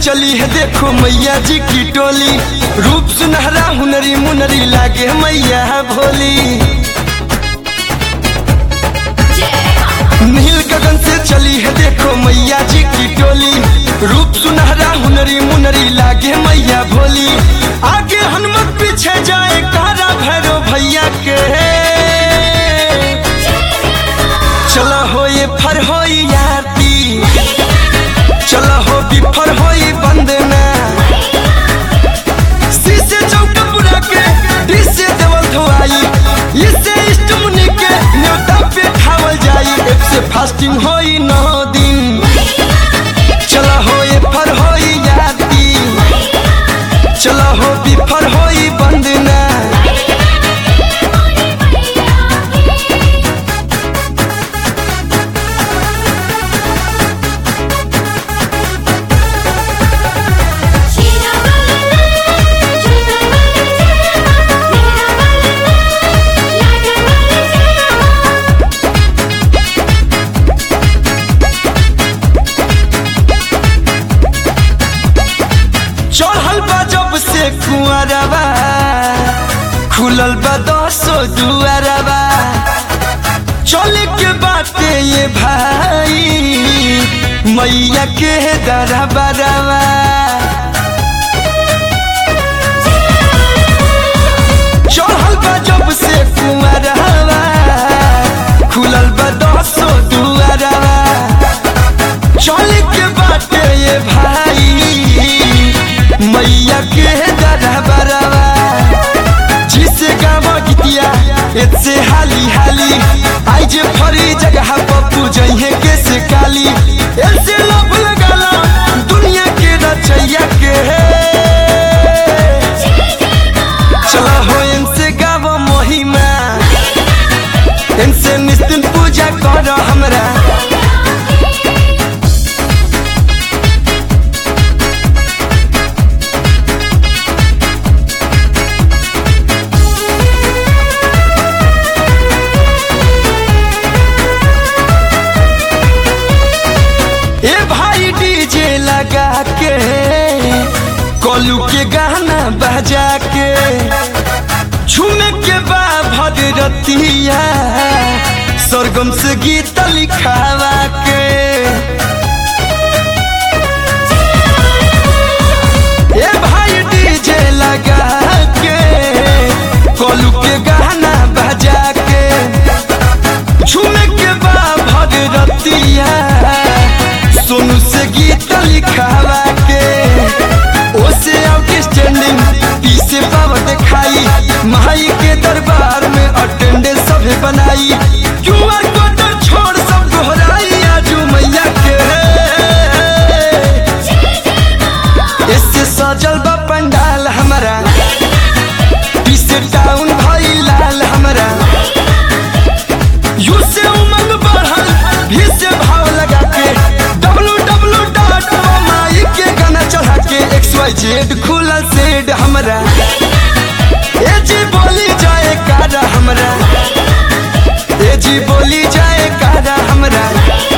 चली है देखो मैया जी की टोली रूप सुनहरा हुनरी मुनरी लागे मैया भोली नील गगन से चली है देखो मैया जी की टोली रूप सुनहरा हुनरी मुनरी लागे मैया भोली आगे हनुमत पीछे जाए कारा भैरो भैया के चला हो ये फर हो याती चला हो बिफर हो बंदना शीशे चौक पूरा के डिसे देवल धोआई इससे इष्ट मुनि के न्योता पे खावल जाई एक से फास्टिंग होई नौ दिन चला हो ये फर हो याती चला हो बिफर हो बंदना चढ़ल बा जब से कुआरबा खुलल बा दसो दुआरबा चले के बाटे ये भाई मैया के दरबारबा चढ़ल बा जब से कुआरबा खुलल बा दसो दुआरबा चले के बाटे ये भाई मैया के दरबारवा जिसे गावा गीतिया एतसे हाली हाली आई जे फरी जगह पप्पू जइहे के से काली ऐसे लब लगाला दुनिया के रचैया के चला हो इनसे गावा महिमा इनसे निस्तिन पूजा कर हमरा ए भाई डीजे लगा के कोलू के गाना बजा के झूमे के बा भगरतिया सरगम से गीत लिखावा के ए भाई डीजे लगा के कोलू के गाना बजा के झूमे के बा भगरतिया सोनू से गीत लिखावा के ओसे आउटस्टैंडिंग पीसे पावर दिखाई माई के दरबार में अटेंडेंस सभे बनाई क्यूआर कोड छोड़ सब दोहराई आजू मैया के इससे सजल बा पंडाल हमारा पीसे टाउन भाई लाल हमारा यू से उमंग बढ़ल भी से भाव लगा के डब्लू डब्लू डॉट माई के गाना चढ़ा के एक्स वाई जेड खुलल सेड हमरा ए जी बोली जाए कारा हमरा ए जी बोली जाए कारा हमरा